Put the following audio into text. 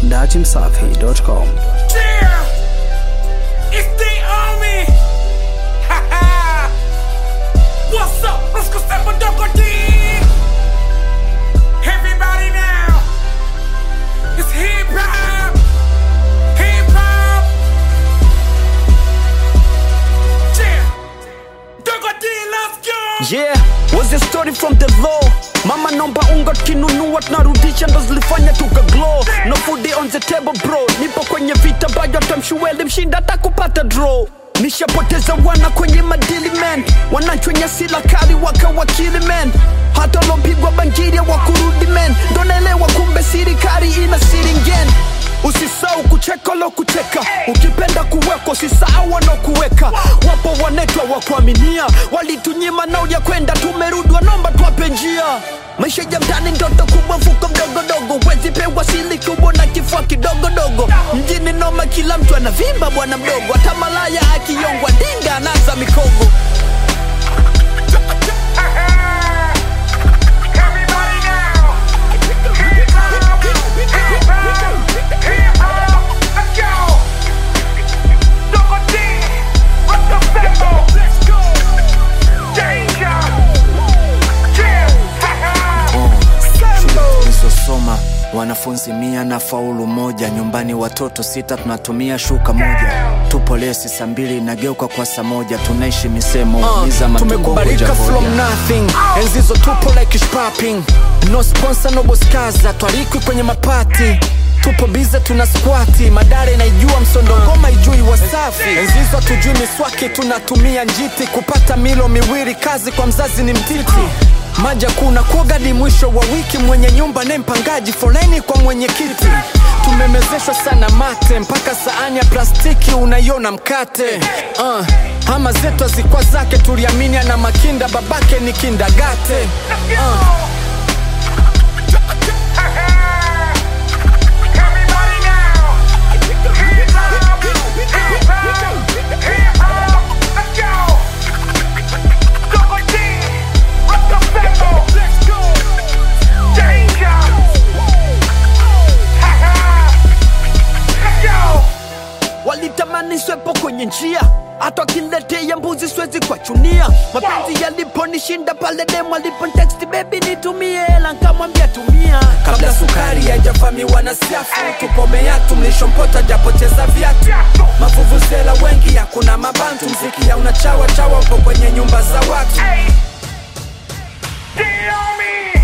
dachimsafi.com. Yeah! It's the army! Ha ha! What's up? Let's go step on double D! Everybody now! It's hip hop! Hip hop! Yeah! Double D, let's go! Yeah, was a story from the law mama nomba unga kinunua tunarudisha ndo zilifanya tuka glow no food on the table bro nipo kwenye vita bayo tamshueli mshinda hata kupata draw nishapoteza wana kwenye madili man wanachwenya sila kali wakawakili man hata lopigwa bangiria wakurudi man ndo naelewa kumbe sirikari ina siringen usisau kucheka lo kucheka ukipenda kuwekwa usisahau wanaokuweka wapo wanetwa wa kuaminia walitunyima nao ya kwenda tumerudi wanomba twape njia maisha ya mtani ndoto kubwa mfuko mdogodogo wezi pewa sili kubwa na kifua kidogodogo mjini noma kila mtu anavimba bwana mdogo hata malaya akiyongwa dinga anaza mikogo Everybody now! Hip hop! Hip hop! Hip hop! Let's go! Double D! Let's go Sambo! Let's go! Danger! Yeah! Ha ha! nilizosoma wanafunzi mia na faulu moja nyumbani watoto sita tunatumia shuka moja tupo lesi saa mbili nageuka kwa saa moja tunaishi misemo Uh, uh, matumbo tumekubalika hoja from hoja. nothing enzizo tupo like shopping no sponsor no boskaza twarikwi kwenye mapati tupo bize tuna squati madare naijua msondo ngoma ijui wasafi enzizo hatujui miswaki tunatumia njiti kupata milo miwili kazi kwa mzazi ni mtiti maja kuna kuogadi mwisho wa wiki mwenye nyumba ne mpangaji foleni kwa mwenyekiti tumemezeshwa sana mate mpaka saani ya plastiki unaiona mkate uh, hama zetu hazikwa zake tuliamini ana makinda babake ni kindagate uh, Everybody now! Hip hop! Hip hop! Hip hop! Let's go! Double D! Let's go Sambo! Let's go! Danger! Ha ha! Let's go! walitamani swepo kwenye njia hata wakiletea mbuzi siwezi kuwachunia mapenzi yaliponishinda pale demu aliponteksti bebi nitumie hela nkamwambia tumia kabla sukari haijavamiwa na siafu tupomea tumlishompota japoteza viatu mavuvuzela wengi hakuna mabantu mziki ya unachawa chawa upo kwenye nyumba za watu Hey! The army!